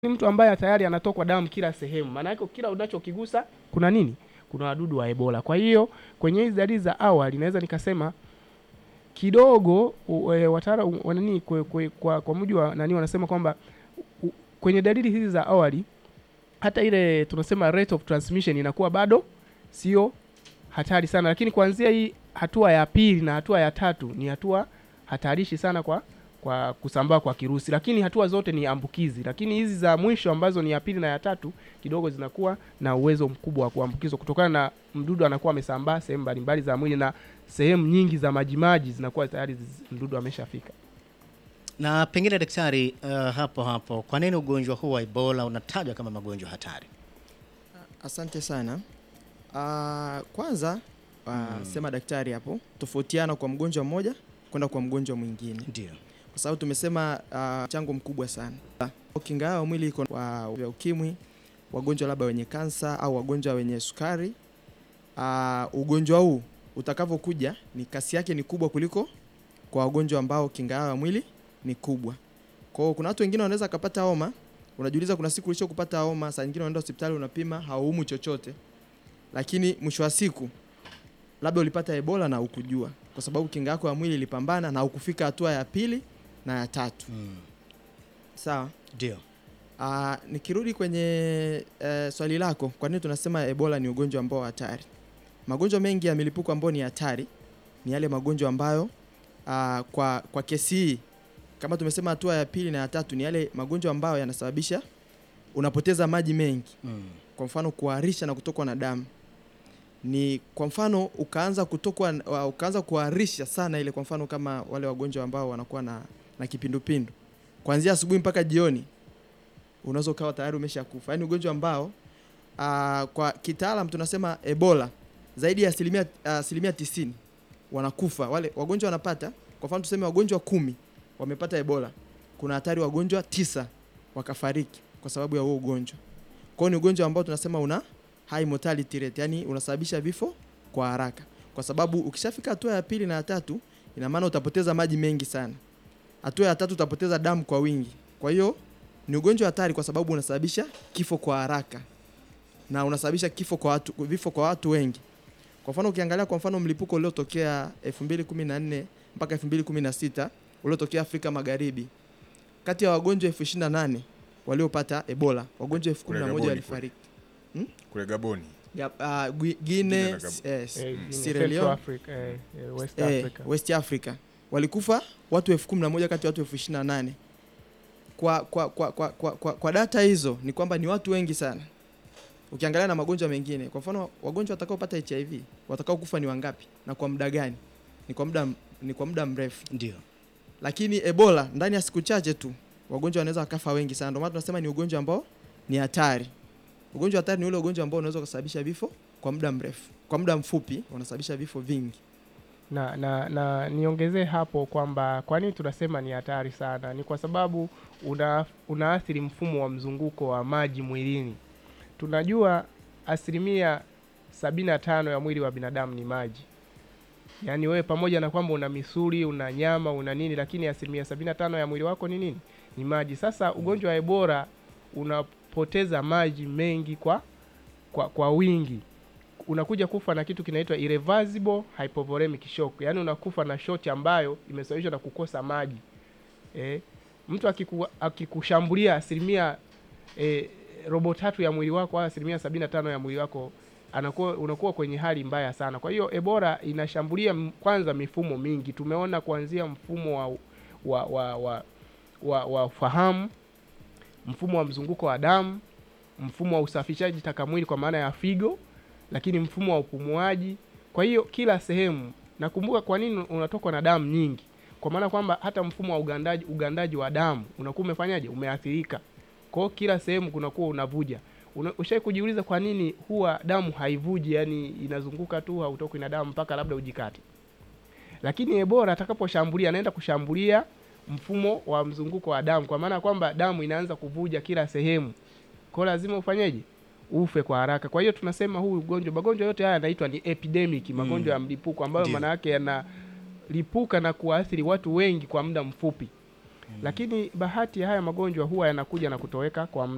ni mtu ambaye tayari anatokwa damu kila sehemu, maana yake kila unachokigusa kuna nini? Kuna wadudu wa Ebola. Kwa hiyo kwenye hizi dalili za awali naweza nikasema kidogo e, wataalamu wanani kwa, kwa, kwa, kwa mujibu wa nani wanasema kwamba u, kwenye dalili hizi za awali hata ile tunasema rate of transmission inakuwa bado sio hatari sana, lakini kuanzia hii hatua ya pili na hatua ya tatu ni hatua hatarishi sana kwa kwa kusambaa kwa kirusi, lakini hatua zote ni ambukizi. Lakini hizi za mwisho ambazo ni ya pili na ya tatu kidogo zinakuwa na uwezo mkubwa wa kuambukizwa kutokana na mdudu anakuwa amesambaa sehemu mbalimbali za mwili na sehemu nyingi za majimaji zinakuwa tayari mdudu ameshafika. Na pengine daktari, uh, hapo hapo, kwa nini ugonjwa huu wa Ebola unatajwa kama magonjwa hatari? Asante sana. Uh, kwanza uh, Mm. sema daktari hapo, tofautiana kwa mgonjwa mmoja kwenda kwa mgonjwa mwingine, Ndio. kwa sababu tumesema uh, mchango mkubwa sana. Kinga yao mwili iko wa vya ukimwi, wagonjwa labda wenye kansa au wagonjwa wenye sukari. Uh, ugonjwa huu utakavyokuja ni kasi yake ni kubwa kuliko kwa wagonjwa ambao kinga yao ya mwili ni kubwa. Kwa hiyo kuna watu wengine wanaweza kupata homa, unajiuliza kuna siku ulisho kupata homa, saa nyingine unaenda hospitali unapima hauumwi chochote, lakini mwisho wa siku labda ulipata Ebola na ukujua, kwa sababu kinga yako ya mwili ilipambana na ukufika hatua ya pili na ya tatu. Mm. Sawa. Ndio. Aa, nikirudi kwenye eh, swali lako, kwa nini tunasema Ebola ni ugonjwa ambao hatari? Magonjwa mengi ya milipuko ambayo ni hatari ni yale magonjwa ambayo aa, kwa, kwa kesi hii kama tumesema hatua ya pili na ya tatu ni yale magonjwa ambayo yanasababisha unapoteza maji mengi, Mm. kwa mfano kuharisha na kutokwa na damu. Ni kwa mfano ukaanza kutokwa wa- ukaanza kuharisha sana ile, kwa mfano kama wale wagonjwa ambao wanakuwa na, na kipindupindu kuanzia asubuhi mpaka jioni unaweza ukawa tayari umeshakufa. Yaani ugonjwa ambao aa, kwa kitaalam tunasema Ebola zaidi ya asilimia asilimia tisini wanakufa wale wagonjwa wanapata. Kwa mfano tuseme wagonjwa kumi wamepata Ebola, kuna hatari wagonjwa tisa wakafariki kwa sababu ya huo ugonjwa. Kwa hiyo ni ugonjwa ambao tunasema una high mortality rate, yani unasababisha vifo kwa haraka, kwa sababu ukishafika hatua ya pili na ya tatu, ina maana utapoteza maji mengi sana. Hatua ya tatu utapoteza damu kwa wingi. Kwa hiyo ni ugonjwa hatari kwa sababu unasababisha kifo kwa haraka na unasababisha kifo kwa watu, vifo kwa watu wengi. Kwa mfano ukiangalia kwa mfano mlipuko uliotokea 2014 mpaka 2016 uliotokea Afrika Magharibi, kati ya wagonjwa elfu ishirini na nane waliopata Ebola, wagonjwa elfu kumi na Kule moja Gaboni walifariki. kule Gaboni. Ya- ah, Gui- Guinea Guinea, na Gabon. yes, Eh, Sierra Central Leone, Africa, eh, eh, West eh, Africa. West Africa walikufa watu elfu kumi na moja kati ya watu elfu ishirini na nane kwa, kwa, kwa, kwa, kwa, kwa, kwa data hizo ni kwamba ni watu wengi sana ukiangalia na magonjwa mengine. Kwa mfano wagonjwa watakaopata HIV watakao kufa ni wangapi na kwa muda gani? Ni kwa muda ni kwa muda mrefu, Ndio. lakini Ebola ndani ya siku chache tu wagonjwa wanaweza wakafa wengi sana. Ndio maana tunasema ni ugonjwa ambao ni hatari. Ugonjwa hatari ni ule ugonjwa ambao unaweza kusababisha vifo kwa muda mrefu, kwa muda mfupi unasababisha vifo vingi. na na na niongezee hapo kwamba kwa nini tunasema ni hatari sana, ni kwa sababu una unaathiri mfumo wa mzunguko wa maji mwilini. Tunajua asilimia sabini na tano ya mwili wa binadamu ni maji, yaani wewe pamoja na kwamba una misuli, una nyama, una nini, lakini asilimia sabini na tano ya mwili wako ni nini? Ni maji. Sasa ugonjwa wa Ebola unapoteza maji mengi kwa kwa, kwa wingi unakuja kufa na kitu kinaitwa irreversible hypovolemic shock, yaani unakufa na shoti ambayo imesababishwa na kukosa maji. Eh, mtu akiku, akikushambulia asilimia eh, robo tatu ya mwili wako au asilimia sabini na tano ya mwili wako anakuwa unakuwa kwenye hali mbaya sana. Kwa hiyo Ebola inashambulia m- kwanza mifumo mingi. Tumeona kuanzia mfumo wa wa wa, wa, wa, wa fahamu, mfumo wa mzunguko wa damu, mfumo wa usafishaji taka mwili kwa maana ya figo, lakini mfumo wa upumuaji. Kwa hiyo kila sehemu, nakumbuka kwa nini unatokwa na damu nyingi, kwa maana kwamba hata mfumo wa ugandaji ugandaji wa damu unakuwa umefanyaje, umeathirika. Kwa hiyo kila sehemu kunakuwa unavuja. Una, ushai kujiuliza kwa nini huwa damu haivuji, yani inazunguka tu, hautokwi na damu mpaka labda ujikate. Lakini Ebola atakaposhambulia, anaenda kushambulia mfumo wa mzunguko wa damu, kwa maana kwamba damu inaanza kuvuja kila sehemu, kwa hiyo lazima ufanyeje? Ufe kwa haraka. Kwa hiyo tunasema huu ugonjwa, magonjwa yote haya yanaitwa ni epidemic, magonjwa ya mlipuko ambayo Ndio. maana yake yanalipuka na kuathiri watu wengi kwa muda mfupi. Lakini bahati ya haya magonjwa huwa yanakuja na kutoweka kwa muda